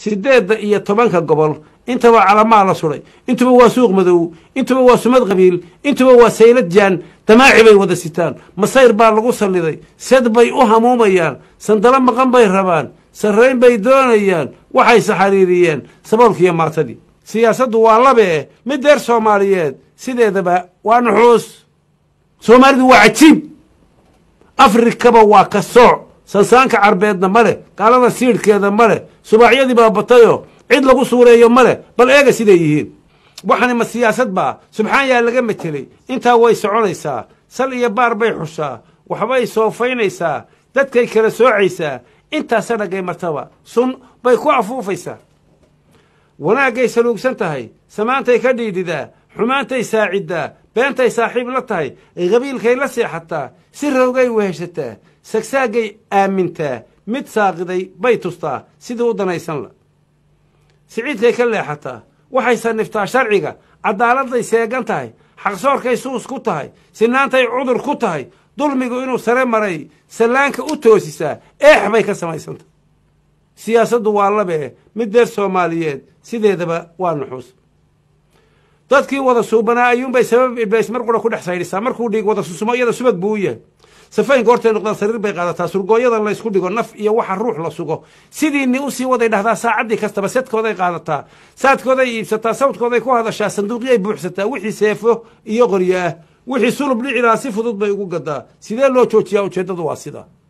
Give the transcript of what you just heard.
sideedda iyo tobanka gobol intaba calamaa la suday intuba waa suuq madow intuba waa sumad qabiil intuba waa saylad jaan damaaci bay wada sitaan masayr baa lagu salliday sed bay u hamuumayaan sandalo maqan bay rabaan sarrayn bay doonayaan waxay saxariiriyeen saboolkiiyo maatadii siyaasaddu waa labe eh mid deer soomaaliyeed sideedaba waa nuxuus soomaalidu waa cajiib afrikaba waa ka sooc sansaanka carbeedna ma leh gaalada siidhkeeda ma leh subaacyadii baa batayoo cid lagu suureeyo ma leh bal eega siday yihiin waxani ma siyaasad baa subxaan yaa laga metelay intaa way soconaysaa sal iyo baar bay xushaa waxbay soofaynaysaa dadkay kala soocaysaa intaa sanagay martaba sun bay ku afuufaysaa wanaaggay saluugsan tahay samaantay ka dhiidhidaa xumaantay saaciddaa beentay saaxiib la tahay qabiilkay la seexataa si rowgay weheshataa sagsaaggay aamintaa mid saaqiday bay tustaa sidii u danaysanla siciidkay ka leexataa waxay sanniftaa sharciga cadaaladday seegan tahay xaqsoorkay suus ku tahay sinaantay cudur ku tahay dulmigu inuu sare maray sallaanka u toosisaa eex bay ka samaysantah siyaasaddu waa labee mid deer soomaaliyeed sideedaba waa nuxuus dadkii wada suubanaa ayuunbay sabab iblays mar qura ku dhex saydhisaa markuu dhiig wada susumo iyada subag buu u yahay safaynka hortay noqdaan sariir bay qaadataa surgooyada laysku dhigo naf iyo waxa ruux la sugo sidiini usii waday dhahdaa saacaddii kastaba sedkooday qaadataa saadkooday iibsataa sawdkooday ku hadashaa sanduuqyay buuxsataa wixii seefo iyo qoryo ah wixii sulub dhiciraa si fudud bay ugu gadaa sidee loo joojiyaa ujeeddadu waa sidaa